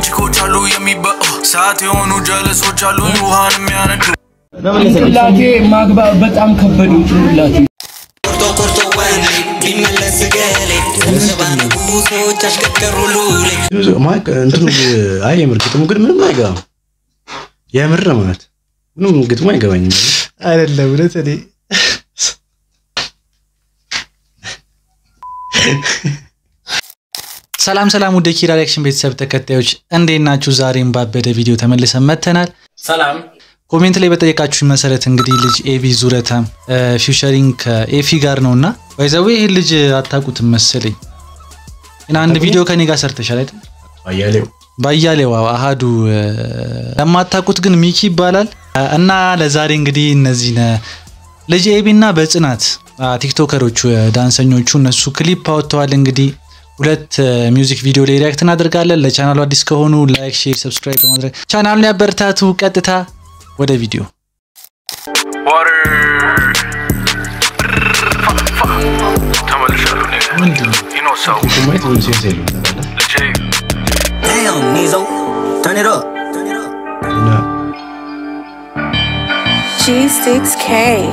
ቺኮች አሉ የሚበ ሰዓት የሆኑ ጀለሶች አሉ ውሃን የሚያነዱ ጭንቅላቴ ማግባብ በጣም ከበደኝ ጭንቅላቴ ቆርጦ ቆርጦ ወንዴ ቢመለስ ገሌ ሰባ ንጉሶች አሽከከሩ ሉሌ ማይክ እንትኑ አይ የምር ግጥሙ ግን ምንም አይገባም። የምር ማለት ምንም ግጥሙ አይገባኝም። አይደለም እውነት እኔ ሰላም ሰላም ውድ ኪራ ሪያክሽን ቤተሰብ ተከታዮች እንዴት ናችሁ? ዛሬም ባበደ ቪዲዮ ተመልሰን መጥተናል። ሰላም ኮሜንት ላይ በጠየቃችሁ መሰረት እንግዲህ ልጅ ኤቢ ዙረታም ፊውቸሪንግ ከኤፊ ጋር ነው እና ባይዘዌ ይህን ልጅ አታውቁትም መሰለኝ ግን አንድ ቪዲዮ ከኔ ጋር ሰርተሻል አይደል? አያሌው ባያሌው አዎ፣ አሃዱ እ፣ ለማታውቁት ግን ሚኪ ይባላል እና ለዛሬ እንግዲህ እነዚህ ልጅ ኤቢ እና በጽናት አ፣ ቲክቶከሮቹ እ፣ ዳንሰኞቹ እነሱ ክሊፕ አወጥተዋል። እንግዲህ ሁለት እ፣ ሚውዚክ ቪዲዮ ላይ ሪያክት እናደርጋለን። ለቻናሉ አዲስ ከሆኑ ላይክ፣ ሼር፣ ሰብስክራይብ በማድረግ ቻናሉን ያበረታቱ። ቀጥታ ወደ ቪዲዮ ዋር ተመልሻለሁ ምንድን ነው ይኖ ሰው ማየት ምንም ሴንስ የለውም ታውቃለህ? ልጄ Damn, Nizo, turn it up. እና G6K.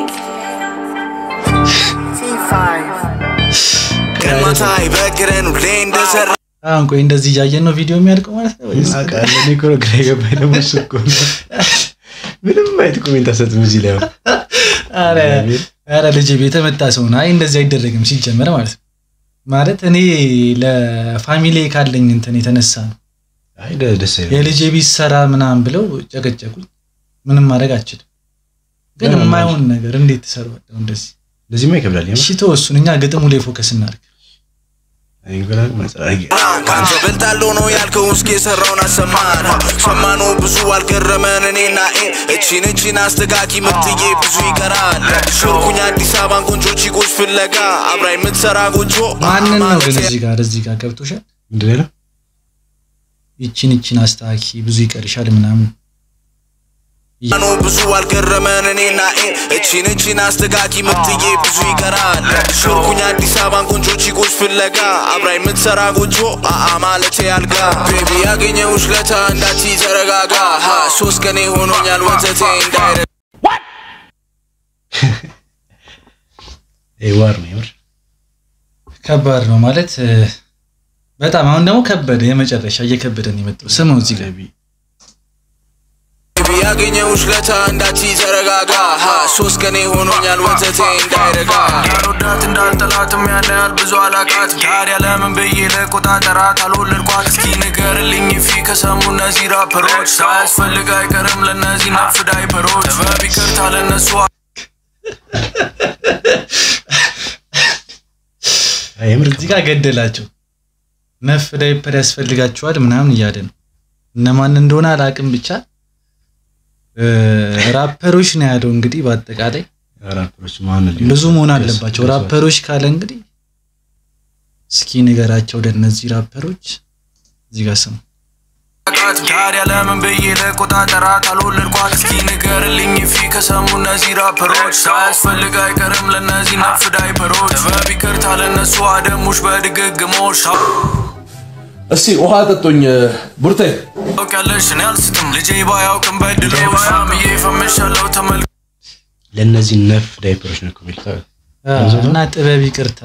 ቀማታ ይበግረን ሁሌ እንደሰራ አሁን ቆይ እንደዚህ እያየን ነው ቪዲዮ የሚያልቀው ማለት ነው ወይስ? አውቃለሁ እኔ እኮ ነው ግራ የገባኝ ደግሞ እሱ እኮ ነው። ምንም አይነት ኮሜንት አሰጥም እዚህ ላይ አሁን። ኧረ ኧረ ልጄ የተመታ ሰው ነው። አይ እንደዚህ አይደረግም ሲጀመር ማለት ነው። ማለት እኔ ለፋሚሊ ካለኝ እንትን የተነሳ ነው አይ ደ- ደስ አይልም። የልጄ ቢሰራ ምናምን ብለው ጨቀጨቁኝ። ምንም ማድረግ አልችልም። ግን ለምን የማይሆን ነገር እንዴት ትሰራዋለህ እንደዚህ? ለዚህማ ይከብዳል። የምር እሺ ተወሱን፣ እኛ ግጥሙ ላይ ፎከስ እናድርግ። እኔ እንኳን መጸራጊ ከአንተ በልጣለሁ ነው ያልከው እስኪ የሰራውን አሰማን ሰማኑ ብዙ አልገረመን እኔና ኤ እቺን እቺን አስተጋቂ ምርትዬ ብዙ ይቀራል ሾርኩኝ አዲስ አበባን ቆንጆ ቺኮች ፍለጋ አብራ የምትሰራ ጎጆ ማንን ነው ግን ማለቴ እዚህ ጋር እዚህ ጋር ገብቶሻል? ምንድን ነው ያለው? ይቺን ይቺን አስተካኪ ብዙ ይቀርሻል ምናምን ኖ ብዙ አልገረመን እኔና ኤ እቺን እቺን አስተጋቂ ምርትዬ ብዙ ይቀራል ሾርኩኝ አዲስ አበባን ቆንጆ ቺኮች ፍለጋ አብራ የምትሰራ ጎጆ አአ ማለቴ አልጋ ቤቢ ያገኘውሽ ለታ እንዳቺ ተረጋጋ ሀ ሶስት ቀኔ ሆኖኛል ወተቴ እንዳይረ ይሄ ዋር ነው የምር ከባድ ነው ማለት እ፣ በጣም አሁን ደግሞ ከበደ የመጨረሻ እየከበደን የመጣው ስመው እዚህ ጋር ቤቢ ያገኘውሽ ለታ እንዳቺ ተረጋጋ ሀ ሶስት ቀኔ ሆኖኛል ወተቴ እንዳይረጋ እንዳልወዳት እንዳልጠላትም ያን ያህል ብዙ አላቃት ታዲያ ለምን ብዬ ለቆጣጠራት አልወለድኳት እስኪ ንገርልኝ ፊ ከሰሙ እነዚህ ራፐሮች ሳያስፈልግ አይቀርም ለእነዚህ ነፍ ዳይፐሮች ጥበብ ይቅርታ ለእነሱ አይ የምር እዚህ ጋር ገደላቸው። ነፍ ዳይፐር ያስፈልጋቸዋል ምናምን እያለ ነው። እነማን እንደሆነ አላቅም ብቻ እ፣ ራፐሮች ነው ያለው። እንግዲህ በአጠቃላይ ራፐሮች ማን ሊሆን ብዙ መሆን ይችላል? አለባቸው ደስ- ራፐሮች ካለ እንግዲህ እስኪ ንገራቸው ለእነዚህ ራፐሮች እዚህ ጋር ስሙ አቃት ታዲያ ለምን ብዬ ለቆጣጠራት አልወለድኳት እስኪ ንገርልኝ ፊ ከሰሙ እነዚህ ራፐሮች ሳያስፈልግ አይቀርም ለእነዚህ ነፍ ዳይፐሮች ጥበብ ይቅርታ ለእነሱ አደሙሽ በድግግሞሽ እስቲ ውሃ ጠጦኝ ቡርቴ ታውቂያለሽ እኔ አልስትም ልጄ ባያውቅም በድለው ሳምዬ ፈመሻለው ተመል ለእነዚህ ነፍ ዳይፐሮች ነው እኮ የሚሉት። አ፣ እና ጥበብ ይቅርታ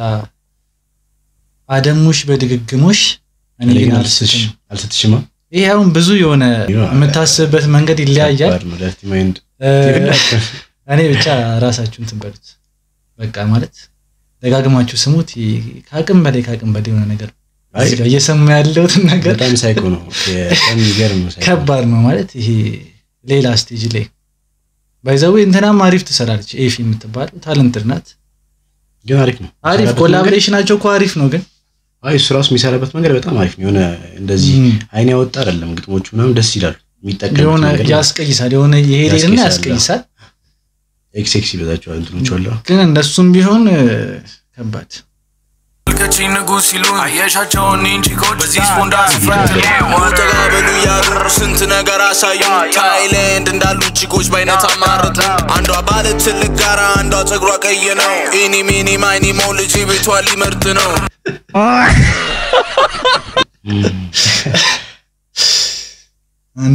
አደሙሽ በድግግሞሽ እኔ እኔ ግን ግን አልስትም። አልስትሽ- አልስትሽማ ይሄ አሁን ብዙ የሆነ የምታስብበት መንገድ ይለያያል። ከባድ ነው። ደርቲ ማይንድ እ፣ እኔ ብቻ ራሳችሁ እንትን በሉት በቃ ማለት ደጋግማችሁ ስሙት። ይሄ ከአቅም በላይ ከአቅም በላይ የሆነ ነገር ነው። አይ፣ እዚህ ጋር እየሰሙ ያለሁትን ነገር በጣም ሳይኮ ነው። በጣም የሚገርም ነው። ሳይኮ ከባድ ነው ማለት ይሄ ሌላ ስቴጅ ላይ ባይዘዌ እንትናም አሪፍ ትሰራለች። ኤፊ የምትባለው ታለንትድ ናት። ግን አሪፍ ነው። አሪፍ የሚሰራበት ኮላቦሬሽናቸው እኮ አሪፍ ነው ግን መንገድ- አይ እሱ ራሱ የሚሰራበት መንገድ በጣም አሪፍ ነው። የሆነ እንደዚህ ም፣ አይን ያወጣ አይደለም። ግጥሞቹ ምናምን ደስ ይላሉ። የሚጠቀሙት የሆነ መንገድ ያስቀይሳል። የሆነ የሄደና ያስቀይሳል። ያስቀይሳል። ኤክስ ኤክስ ይበዛቸዋል እንትኖቹ አሉ። ግን እንደሱም ቢሆን እ፣ ከባድ ከቺ ንጉስ ሲሉ አየሻቸውን ቺኮች በዚህ ስፖንዳ ሲፈትኑ ተጋበሉ እያሉ ስንት ነገር አሳዩ ታይላንድ እንዳሉ ቺኮች በአይነት አማረጡ አንዷ ባለ ትልቅ ጋራ አንዷ ጸጉሯ ቀይ ነው ኢኒ ሚኒ ማይኒ ሞ ልጅ ቤቷ ሊመርጥ ነው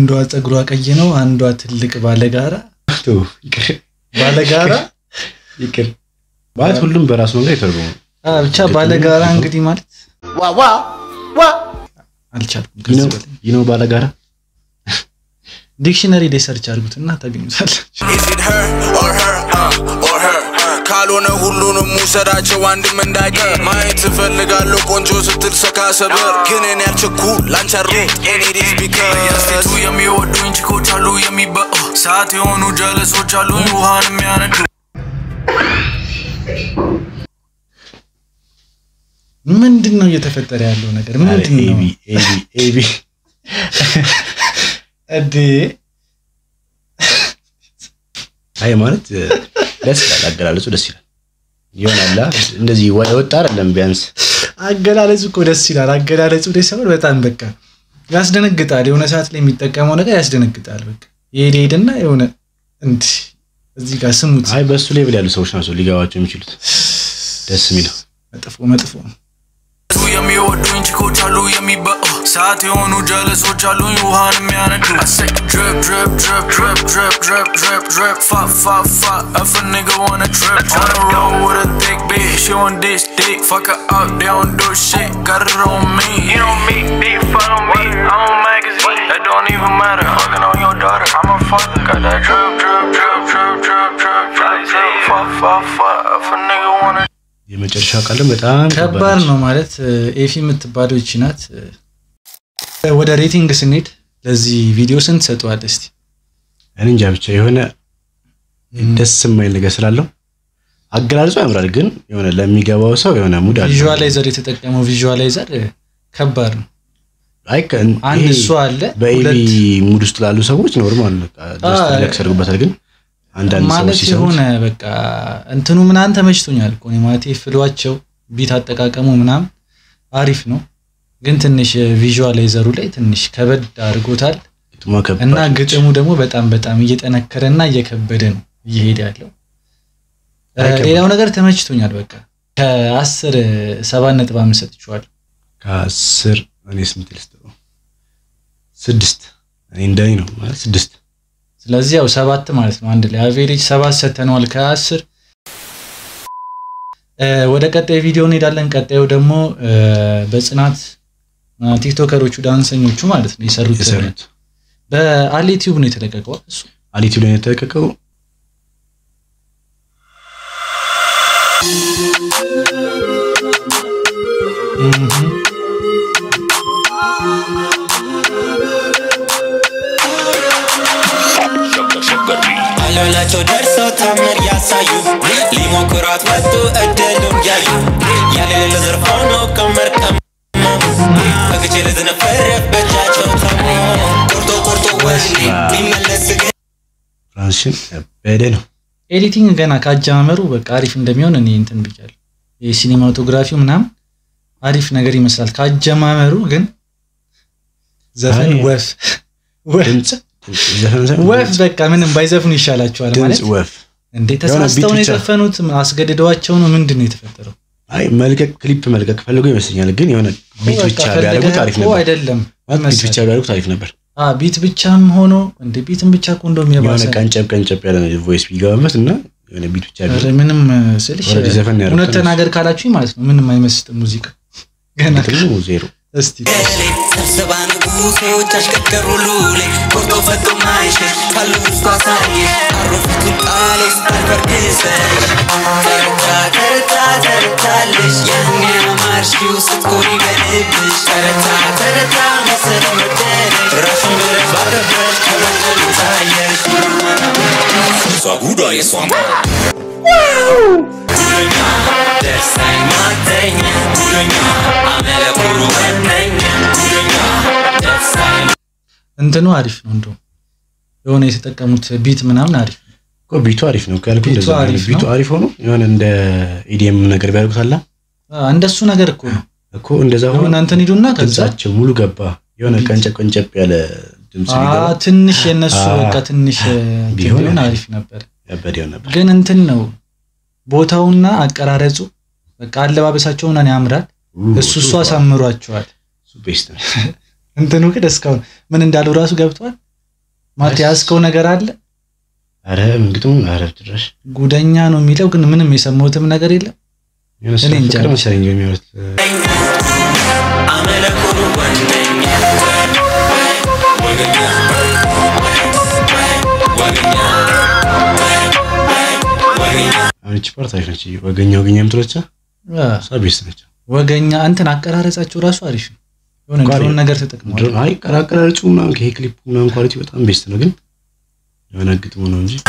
አንዷ ፀጉሯ ቀይ ነው፣ አንዷ ትልቅ ባለጋራ ተው፣ ይቅር ባለጋራ ይቅር ማለት ሁሉም በራሱ መንገድ የተረጎመው አ ብቻ ባለጋራ እንግዲህ ማለት አልቻልኩም። ከዚህ በላይ ይህ ነው ባለጋራ ዲክሽነሪ ላይ ሰርች አድርጉትና ታገኙታላችሁ። Is it her or her uh, or her ካልሆነ ሁሉንም ውሰዳቸው አንድም እንዳይቀር ማየት እፈልጋለሁ ቆንጆ ስትል ሰካ ሰበር ግን እኔ ያልቸኩል ላንቻሮ ኤኒዲስ ቢከስ የስቴቱ የሚወዱኝ ችኮች አሉ የሚበ ሰዓት የሆኑ ጀለሶች አሉኝ ውሃን የሚያነዱ ምንድን ነው እየተፈጠረ ያለው ነገር? ምንድን ነው ኤቢ ኤቢ ኤቢ እዴ? አይ ማለት እ፣ ደስ ይላል አገላለጹ ደስ ይላል ይሆናላ እንደዚህ ዋ- የወጣ አይደለም ቢያንስ አገላለጹ እኮ ደስ ይላል። አገላለጹ ደስ ይላል በጣም በቃ ያስደነግጣል። የሆነ ሰዓት ላይ የሚጠቀመው ነገር ያስደነግጣል። በቃ ይሄድ ሄድና የሆነ እንዲህ እዚህ ጋር ስሙት። አይ በእሱ ሌቭል ያሉ ሰዎች ናቸው ሊገባቸው የሚችሉት ደስ የሚለው መጥፎ መጥፎ የስቴቱ የሚወዱኝ ችኮች አሉ የሚበ ሰዓት የሆኑ ጀለሶች አሉኝ ውሃን የሚያነዱ I say drip drip drip drip drip drip drip drip fuck fuck fuck if a nigga wanna trip on the road with a thick bitch she on this dick fuck her up they don't do shit got it on me you know me they follow me I'm a magazine that don't even matter fucking on your daughter I'm a father got that drip drip drip drip drip drip drip drip fuck fuck fuck if a nigga wanna የመጨረሻ ቃልም በጣም ከባድ ነው ማለት እ፣ ኤፊ የምትባለው ይቺ ናት። እ፣ ወደ ሬቲንግ ስንሄድ ለዚህ ቪዲዮ ስንት ሰጠዋል እስቲ? እኔ እንጃ ብቻ የሆነ ደስ የማይል ነገር ስላለው አገላለጹ ያምራል፣ ግን የሆነ ለሚገባው ሰው የሆነ ሙድ አለ። ቪዥዋላይዘር የተጠቀመው ቪዥዋላይዘር እ፣ ከባድ ነው። አይ ከ- አንድ ይሄ እሱ አለ፣ በኤቢ ሁለት ሙድ ውስጥ ላሉ ሰዎች ኖርማል ጀስት አዎ። ሪላክስ ያደርጉበታል። ግን አንዳንድ ሰዎች ማለት ሲሰሙት የሆነ በቃ እንትኑ ምናምን ተመችቶኛል እኮ እኔ ማለት ፍሏቸው ቢት አጠቃቀሙ ምናምን አሪፍ ነው፣ ግን ትንሽ ቪዥዋላይዘሩ ላይ ትንሽ ከበድ አድርጎታል ግጥሟ ከባድ እና ነች። ግጥሙ ደግሞ በጣም በጣም እየጠነከረ እና እየከበደ ነው እየሄደ ያለው። እ፣ አይከብድም። ሌላው ነገር ተመችቶኛል። በቃ ከአስር ሰባት ነጥብ አምስት ሰጥቼዋለሁ። ከአስር እኔ ስንት ልስጠው? ስድስት እኔ እንደኔ ነው ማለት ስድስት ስለዚህ ያው ሰባት ማለት ነው። አንድ ላይ አቬሬጅ ሰባት ሰተነዋል ከአስር እ፣ ወደ ቀጣይ ቪዲዮ እንሄዳለን። ቀጣዩ ደግሞ እ፣ በጽናት እ፣ ቲክቶከሮቹ ዳንሰኞቹ ማለት ነው የሰሩት የሰሩት በአሊ ቲዩብ ነው የተለቀቀው እሱ አሊቲው ላይ ነው የተለቀቀው። አለላቸው ደርሰው ታምር ያሳዩ ሊሞክሯት ወጡ እድሉን ያዩ ያለሌለ ዘርፈው ነው ቀመር ቀመሙ በግቼ ልዝነፈር በእጃቸው ታሙ ቆርጦ ቆርጦ ወንድ ቢመለስ ግን ፍራንሽን ከበደ ነው። ኤዲቲንግ ገና ካጀማመሩ በቃ አሪፍ እንደሚሆን እኔ እንትን ብያለሁ። የሲኒማቶግራፊው ምናምን አሪፍ ነገር ይመስላል። ካጀማመሩ ግን ዘፈን አይ። ወፍ ወፍ ድምፅ ዘፈን ሳይሆን ወፍ ድምፅ- በቃ ምንም ባይዘፍኑ ይሻላቸዋል ማለት ድምፅ ወፍ እንዴ የሆነ ተሳስተው ቢት ነው ብቻ። የዘፈኑት? አስገድደዋቸው ነው? ምንድን ነው የተፈጠረው? አይ መልቀቅ ክሊፕ መልቀቅ ፈልገው ይመስለኛል። ግን የሆነ ቢት በቃ ብቻ ፈልገህ ቢያደርጉት አሪፍ እኮ ነበር። አይደለም ማለት ቢት መሰለህ። ብቻ ቢያደርጉት አሪፍ ነበር። አ ቢት ብቻም ሆኖ እንደ ቢትም ብቻ እኮ እንደውም የሆነ የባሰ ቀንጨብ ቀንጨብ ያለ ቮይስ ቢገባበት እና የሆነ ቢት ብቻ ኧረ ቢሆን ምንም ስልሽ ኦልሬዲ ዘፈን ነው ያደረጉት እውነት ተናገር ካላችሁኝ ማለት ነው ምንም አይመስጥም ሙዚቃ ገና ጥቅሙ ዜሮ። እስቲ ገሌ ስብሰባ ንጉሶች አሽከከሩ ሉሌ ቆርጦ ፈቶ ማይሸሽ ካሉ ውስጡ አሳየ አሮፊቱን ቃሌስ አልበርድሰሽ ተረታ ተረታ ተረታለሽ ያኔ አማርሽው ስትኮሪ በልብሽ ተረታ ተረታ መሰለ መደነሽ ራሽን ብለሽ ባከበሽ ከበደሉ ታየሽ እሷ ጉዷ የሷማ ጉደኛ ደሳኝ ማተኛ ጉደኛ አመለ ኩሩ መነኛ ጉደኛ ደሳኝ እንትኑ አሪፍ ነው እንደውም የሆነ የተጠቀሙት ቢት ምናምን አሪፍ ነው። እኮ ቢቱ አሪፍ ነው ካልኩ ቢቱ እንደዛ ነው። አሪፍ ቢቱ ነው። አሪፍ ሆኖ የሆነ እንደ ኢዲኤም ነገር ቢያደርጉት አላ አ፣ እንደሱ ነገር እኮ ነው እኮ እንደዛ ሆኖ የሆነ እንትን ሂዱና ከዛ ድምጻቸው ሙሉ ገባ። የሆነ ቀንጨብ ቀንጨብ ያለ ድምጽ አ፣ ቢገባ ትንሽ የነሱ አ፣ በቃ ትንሽ እ፣ እንትን ቢሆን ቢሆን አሪፍ አሪፍ ነበር። ያበደ ይሆን ነበር። ግን እንትን ነው ቦታውና አቀራረጹ በቃ አለባበሳቸው ምናምን ያምራል። እሱ እሱ አሳምሯቸዋል። እሱ ቤስት ነው። እንትኑ ግን እስካሁን ምን እንዳሉ ራሱ ገብቷል። ማለት ያዝከው ነገር አለ አረ እንግዲህ አረ ድረሽ ጉደኛ ነው የሚለው ግን ምንም የሰማሁትም ነገር የለም የሆነ እኔ እንጃ። ፍቅር መሰለኝ የሚያወሩት አመለኩሩ ወነኛ ወገኛ ወገኛ ወገኛ አሁን እቺ ፓርት አሪፍ ነች። ወገኛ ወገኛ የምትለቻ አ፣ እሷ ቤስት ነች። ወገኛ እንትን አቀራረጻቸው ራሱ አሪፍ ነው የሆነ ቋሪ- ድሮን ነገር ተጠቅመዋል ድሮ አይ ቀራቀራጩ ምናምን ይሄ ክሊፕ ምናምን ኳሊቲ በጣም ቤስት ነው፣ ግን የሆነ ግጥሙ ነው እንጂ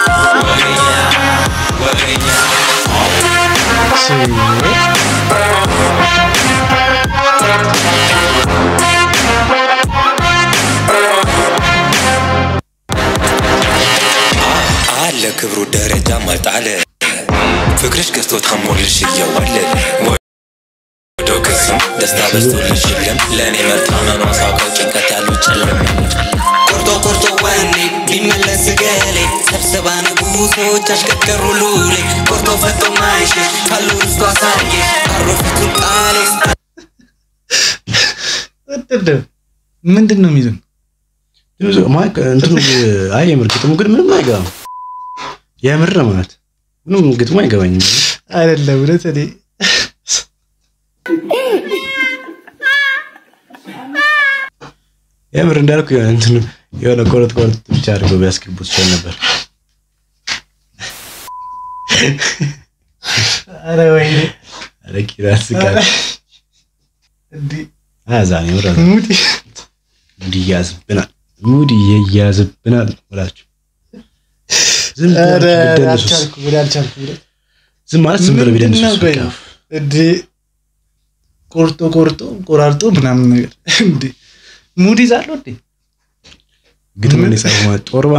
አለ ክብሩ ደረጃ ማጣለ ፍቅርሽ ገዝቶ ታሞልሽ እየዋለለ ወዶ ክስም ደስታ በዝቶልሽ የለም ለእኔ መታመኗ ሳውቀው ጭንቀት ያለው ጨለም ቆርጦ ቆርጦ ወኔ ቢመለስ ገሌ ሰብስባ ንጉሶች አሽከከሩ ሉሌ ቆርጦ ፈቶ ማይሽሽ ካሉ ርስቶ አሳየ አሮፊቱን ቃሌ ወጥደው ምንድን ነው የሚሉን ብዙ ማይክ እንትኑ አይ የምር ግጥሙ ግን ምንም አይገባም። የምር ማለት ምንም ግጥሙ አይገባኝም። አይደለም እውነት እኔ የምር እንዳልኩ የሆነ እንትኑ የሆነ ቆረጥ ቆረጥ ብቻ አድርገው ቢያስገቡት ይችላል ነበር። ኧረ ወይኔ ኧረ ኪራስ ጋር እንዲህ አያዛን የምር አዛ ሙድ ሙድ ይያዝብናል፣ ሙድ ይያዝብናል ብላችሁ ዝም ኧረ ብላችሁ ብትደንሱስ? አልቻልኩም እኔ አልቻልኩም እውነት። ዝም ማለት ዝም ብለው ምንድን ነው ቢደንሱስ ቆይ? በቃ እንዴ ቆርጦ ቆርጦ ቆራርጦ ምናምን ነገር እንዴ ሙድ ይዛሉ እንዴ ግጥም ነው የጻፈው ማለት ጦርባ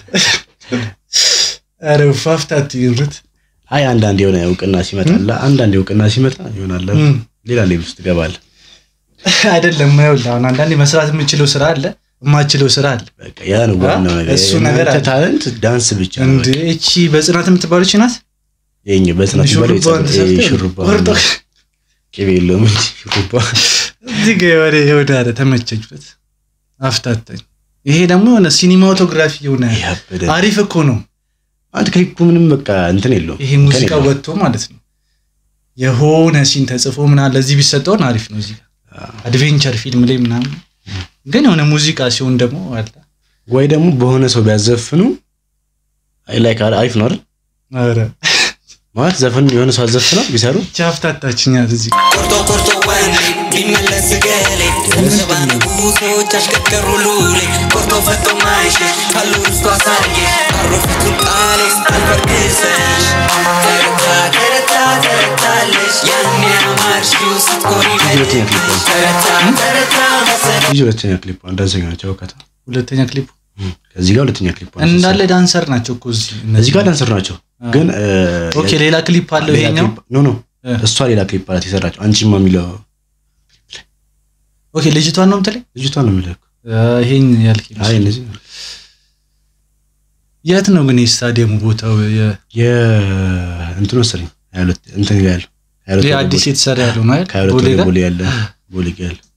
ኧረ ፋፍታት ይሩት አይ አንዳንድ የሆነ እውቅና ሲመጣላ አንዳንድ እውቅና ሲመጣ ይሆናል እም። ሌላ ሌቭል ውስጥ ትገባለህ። አይደለም ይኸውልህ አሁን አንዳንዴ መስራት የምችለው ስራ አለ የማችለው ስራ አለ በቃ ያ ነው ዋናው ነገር። እሱ ነገር የእናንተ አለ። ታለንት ዳንስ ብቻ ነው። እንዴ እቺ በጽናት የምትባለች ናት የኛ በጽናት ባለ ሹሩባዋን ተሰርተህ ሹሩባ ቆርጦ ቅቤ የለውም እንጂ ሹሩባ እዚህ ጋ የሆነ የሆነ አለ ተመቸችበት አፍታታኝ ይሄ ደግሞ የሆነ ሲኒማቶግራፊ የሆነ ያበደ አሪፍ እኮ ነው አንድ ክሊፑ ምንም በቃ እንትን የለውም ይሄ እንከን ሙዚቃ የለውም። ወጥቶ ማለት ነው የሆነ ሲን ተጽፎ ምናምን ለዚህ ቢሰጠውን አሪፍ ነው እዚህ ጋር አድቬንቸር ፊልም ላይ ምናምን ግን የሆነ ሙዚቃ ሲሆን ደግሞ አለ ወይ ደግሞ በሆነ ሰው ቢያዘፍኑ አይ ላይክ አሪፍ ነው አይደል? ኧረ ማለት ዘፈን የሆነ ሰው አዘፍነው ቢሰሩ ይቺ አፍታታችኛት እዚህ ጋር ቆርጦ ቆርጦ ወኔ ቢመለስ ገሌ ሰብስባ ንጉሶች አሽከከሩ ሉሌ ቆርጦ ፈቶ ማይሽሽ ካሉ ርስቶ አሳየ አሮፊቱን ቃሌ አልበርክሰሽ ተረታ ተረታ ተረታለሽ ያኔ አማርሽው ስትኮሪ ሁለተኛ ክሊፕ ነው። ተረታ ተረታ መሰለ ልጅ ሁለተኛ ክሊፕ ነው። ዳንሰኛ ናቸው ከታ ሁለተኛ ክሊፕ ከዚህ ጋር ሁለተኛ ክሊፕ ነው። እንዳለ ዳንሰር ናቸው እኮ እዚህ እዚህ ጋር ዳንሰር ናቸው ግን እ፣ ኦኬ ሌላ ክሊፕ አለው ሌላ ይሄኛው ክሊፕ- ኖ ኖ እ። እሷ ሌላ ክሊፕ አላት የሰራችው አንቺማ የሚለው ኦኬ ልጅቷን ነው የምትለኝ ልጅቷ ነው የሚለው እኮ። አ፣ ይሄን ያልከኝ አይ እነዚህ የት ነው ግን የስታዲየሙ ቦታው የ- የእንትን መሰለኝ ሀያ ሁለት እንትን ጋር ያለው ሀያ ሁለት ይሄ ወደ አዲስ ቦሌ- የተሰራ ያለው ነው አይደል? ከሀያ ሁለት ቦሌ ወደ ጋር ቦሌ ያለ ቦሌ ጋር ያለ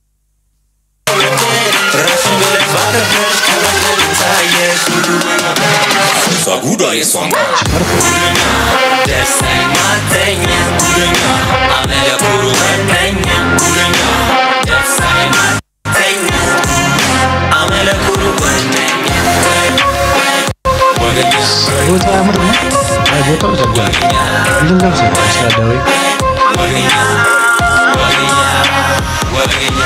ራስን ብለሽ ባከበርሽ ከበደል ታየሽ እሷ ጉዷ የሷን ጉደኛ ደሳኝ ማተኛ ጉደኛ አመለኩሩ ወነኛ ጉደኛ ደሳኝ ማተኛ አመለኩሩ ወነኛ ወገኛ ቦታው ያምር ነው አይ ቦታው ዘጋ እንትን ጋር መሰለኝ ስላዳ ወይ ወገኛ ወገኛ ወገኛ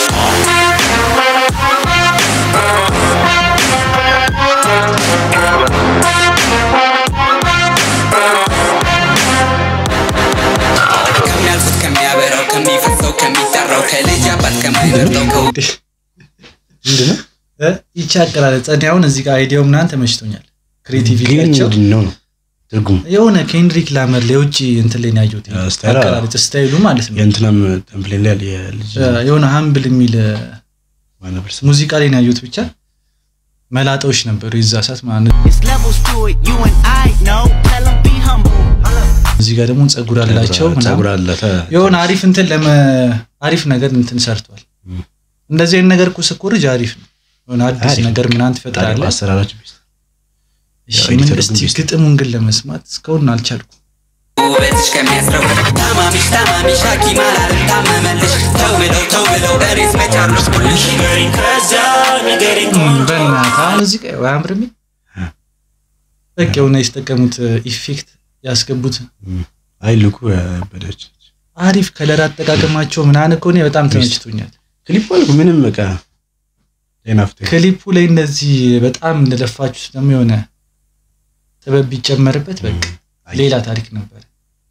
ከሚያልፉት ከሚያበራው ከሚፈሰው ከሚጠራው ከልጅ አባት ከማይበርጠው ከው ምንድን ነው እ? ይቺ አቀራረጽ እኔ አሁን እዚህ ጋር አይዲያው ምናምን ተመችቶኛል ግን ክሬቲቪቲያቸው ምንድን ነው ነው ትርጉሙ የሆነ ኬንድሪክ ላመር የውጭ እንትን ላይ ነው ያየሁት አ፣ ስታይል አ- አቀራረጽ ስታይሉ ማለት ነው የእንትናም ተምፕሌን ላይ ያለ የልጅ እ፣ የሆነ ሀምብል የሚል እ፣ ዋና ፐርሰን ሙዚቃ ላይ ነው ያየሁት ብቻ መላጣዎች ነበሩ የዛ ሰዓት ማለት ነው It's levels to it, you and I know. Tell 'em be humble. እዚህ ጋር ደግሞ ጸጉር አላቸው ምናምን። ጸጉር አላት የሆነ አሪፍ እንትን ለመ አሪፍ ነገር እንትን ሰርቷል። እንደዚህ አይነት ነገር እኮ ስኮርጅ አሪፍ ነው የሆነ አዲስ አሪፍ ነገር ምናምን ትፈጥራለህ። አሰራራችሁ ቤስት እሺ ያው ምን ኤዲተሩ እስቲ ግን ቤስት ነው። ግጥሙን ግን ለመስማት እስካሁን አልቻልኩም። ውበትሽ ከሚያስረው ታማሚሽ ታማሚሽ ሐኪም አላለም ታመመልሽ ተው ብለው ተው ብለው እሬት መቻረስኩልሽ ንገሪኝ ከዛ ንገሪኝ በእናትህ አሁን እዚህ ጋር አያምርም? በቃ የሆነ የተጠቀሙት ኢፌክት ያስገቡት አይ ልኩ ያበደች አሪፍ ከለር አጠቃቀማቸው ምናምን እኮ እኔ በጣም ተመችቶኛል። ክሊፕ አልኩ ምንም በቃ ጤናፍተ ክሊፑ ላይ እንደዚህ በጣም እንደለፋችሁት ደግሞ የሆነ ጥበብ ቢጨመርበት በቃ ሌላ ታሪክ ነበር።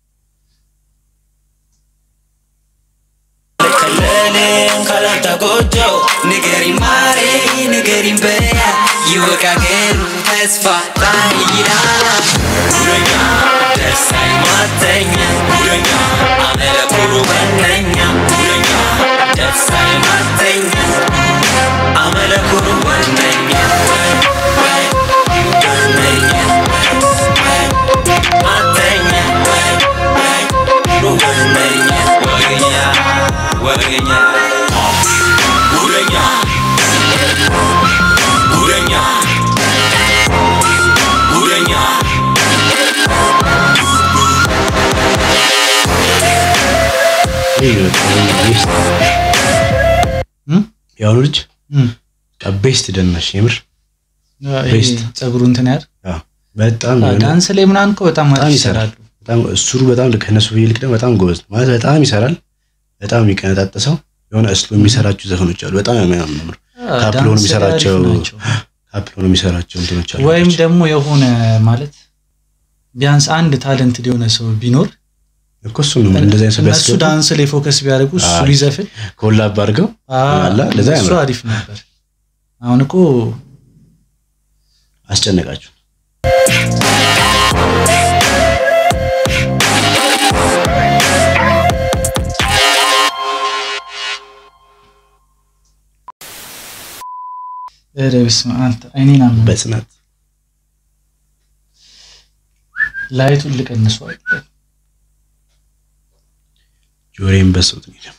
ከለሌም ካላንተ ጎጆ ንገሪኝ ማሬ ንገሪኝ በያ ይወቃገሩ ተስፋ ጣይ ይላል ጉደኛ ደሳይ ማተኛ ጉደኛ አመለኩሩ ወነኛ ጉደኛ ደሳይ ማተኛ አመለኩሩ ወነኛ ወነኛ ማተኛ ወነኛ ወገኛ ወገኛ ጉደኛ ጉደኛ ጉደኛ የአሁኑ ልጅ እም። በቃ ቤስት ደናሽ የምር ይሄ ቤስት። ጸጉሩ እንትን ያር አዎ፣ በጣም አዎ፣ የሆነ- ዳንስ ላይ ምናምን እኮ በጣም በጣም አሪፍ ይሰራል። ይሰራሉ። በጣም እሱሩ በጣም ከነሱ ይልቅ ደግሞ በጣም ጎበዝ ነው ማለት በጣም ይሰራል። በጣም የሚቀነጣጠሰው የሆነ እስሎ የሚሰራቸው ዘፈኖች አሉ። በጣም የሚያምር አዎ፣ ካፕሎ ነው ዳንስ ላይ የሚሰራቸው አሪፍ ናቸው። ካፕሎ ነው የሚሰራቸው እንትኖች አሉ። ወይም ደግሞ የሆነ ማለት ቢያንስ አንድ ታለንት የሆነ ሰው ቢኖር እኮ እሱ ነው እንደዚህ አይነት ሰው እነሱ ቢያስገቡ ዳንስ ላይ ፎከስ ቢያደርጉ እሱ አሪፍ። ቢዘፍን ኮላብ አድርገው አላ ለዛ እሱ ያምራል። አሪፍ ነበር። አሁን እኮ አስጨነቃችሁ። ኧረ በስመ አብ አንተ አይኔን አመመኝ። በጽናት ላይቱን ልቀንሰው አይደል? ጆሬን በሰውት ነው።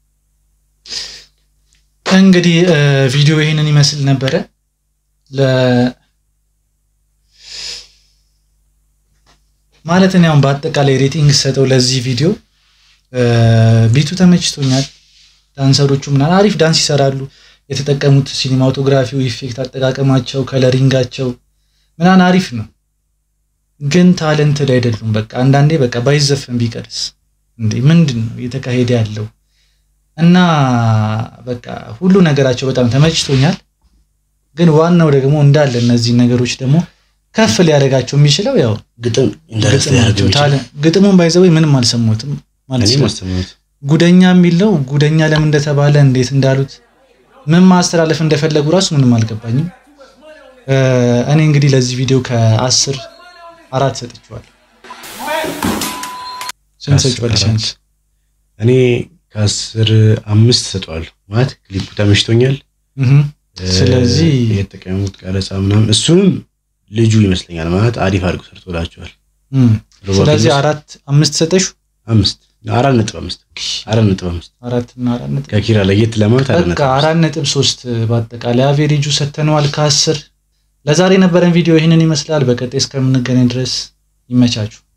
እንግዲህ እ፣ ቪዲዮ ይሄንን ይመስል ነበረ። ለ ማለት እኔ አሁን በአጠቃላይ ሬቲንግ ሰጠው ለዚህ ቪዲዮ እ፣ ቢቱ ተመችቶኛል። ዳንሰሮቹ ምናምን አሪፍ ዳንስ ይሰራሉ። የተጠቀሙት ሲኒማቶግራፊው፣ ኢፌክት አጠቃቀማቸው፣ ከለሪንጋቸው ምናምን አሪፍ ነው። ግን ታለንት ላይ አይደሉም። በቃ አንዳንዴ በቃ ባይዘፈን ቢቀርስ እንዴ ምንድን ነው እየተካሄደ ያለው? እና በቃ ሁሉ ነገራቸው በጣም ተመችቶኛል። ግን ዋናው ደግሞ እንዳለ እነዚህ ነገሮች ደግሞ ከፍ ሊያደርጋቸው የሚችለው ያው ግጥም ኢንተረስት ግጥማቸው ያደርገው ይችላል። ታለ- ግጥሙን ባይዘው ምንም አልሰሙትም ማለት እኔ ነው። ማስተማሩት ጉደኛ የሚለው ጉደኛ ለምን እንደተባለ እንዴት እንዳሉት ምን ማስተላለፍ እንደፈለጉ ራሱ ምንም አልገባኝም። እ፣ እኔ እንግዲህ ለዚህ ቪዲዮ ከአስር አራት ሰጥቼዋለሁ። ስንት ከአስር ሰጥቼዋለሽ አራት። አንቺ? እኔ ከአስር አምስት ሰጠዋለሁ። ማለት ክሊፑ ተመችቶኛል። እህ። ስለዚህ እ፣ የተጠቀሙት ቀረጻ ምናምን እሱንም ልጁ ይመስለኛል ማለት አሪፍ አድርጎ ሰርቶላቸዋል። እም፣ ሮቦት ስለዚህ ይመስል- አራት አምስት ሰጠሹ አምስት አራት ነጥብ አምስት አራት ነጥብ አምስት አራት እና አራት ነጥብ ከኪራ ለየት ለማለት አራት በቃ ነጥብ አምስት አራት ነጥብ ሶስት በአጠቃላይ አቬሬጁ ሰተነዋል ከአስር ለዛሬ የነበረን ቪዲዮ ይህንን ይመስላል። በቀጣይ እስከምንገናኝ ድረስ ይመቻችሁ።